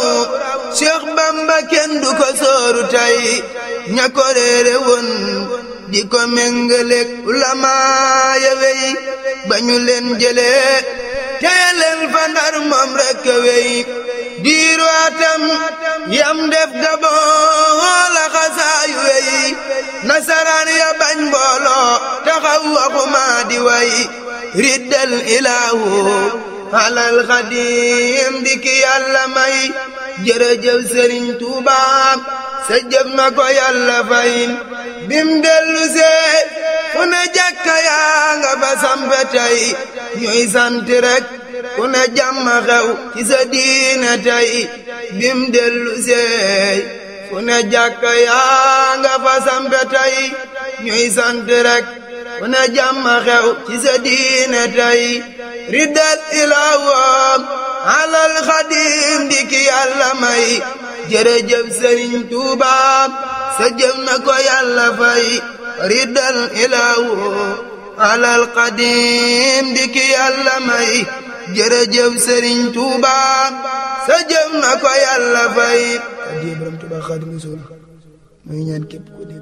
Cheikh Bamba kenn du ko sóoru tey ña ko réere woon di ko méngaleeg ulama ya wey ba ñu leen jëlee teye leen fa ndar moom rekk wey diiru atam yam def gabon la xasaayu wey nasaraan ya bañ mbooloo taxaw waxuma di way riddal ilaahu alal xadim di ki yàlla may jërëjëf sëriñ Tuuba sa jëf na ko yàlla fay bim dellu see fu ne jàkka yaa nga fa sampe tey ñuy sant rek ku ne jàmm xew ci sa diine tey bim dellu see fu ne jàkka yaa nga fa sampe tey ñuy sant rek ku ne jàmm xew ci sa diine tey riddal ilaawam alal xadim di ki yàlla may jërëjëf sëriñ Tuuba sa jëf na ko yàlla fay riddal ilaawu alal xadim di ki yàlla may jërëjëf sëriñ Tuuba sa jëf na ko yàlla fay.